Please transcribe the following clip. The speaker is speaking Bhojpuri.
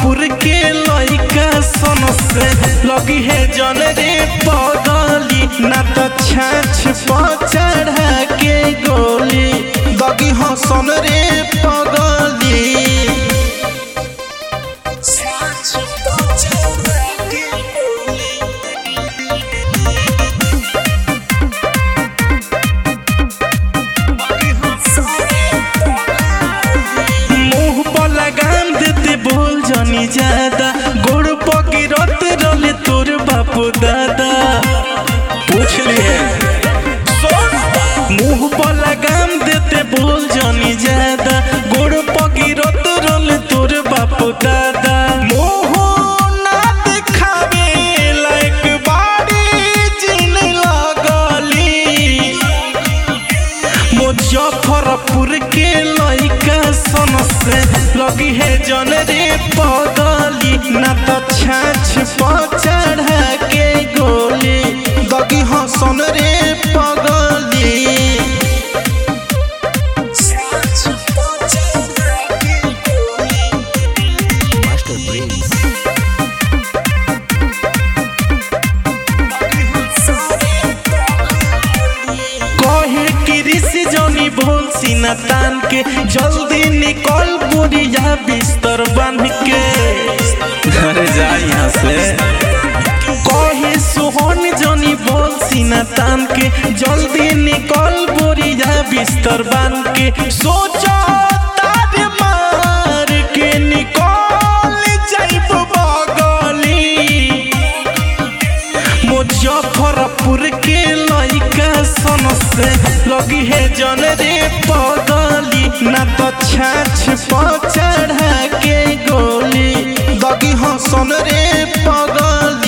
मुजफ्फरपुर के लइका सन से लगी है जन रे पगली ना तो छाछ पर चढ़ा के गोली दगी हसन रे पगली मुंह पर लगाम देते बोल जनी ज्यादा गोड़ पगिरत रले तोर बापू दादा पूछ लिए मुंह पर लगाम देते बोल जनी ज्यादा गोड़ पगिरत रले तोर बापू दादा मोह ना दिखावे लायक बाड़ी जिन लगली मुजफ्फरपुर के लइका सन से लगी है जन रे पगली ना तो छाछ पर चढ़ा के गोली दगी हसन रे पगली Master Prince. कहे कि ऋषि जनी बोल सीना तान के जल्दी निकल बोरिया बिस्तर बन के घर जा यहाँ से कहे सोहन जनी बोल सीना तान के जल्दी निकल बोरिया बिस्तर बन के सोचो तार मार के निकल जाइब बगली मुजफ्फरपुर के लइका सन से लगी है जन रे पगली ना तो छाछ पर चढ़ा के गोली दगी हसन रे पगली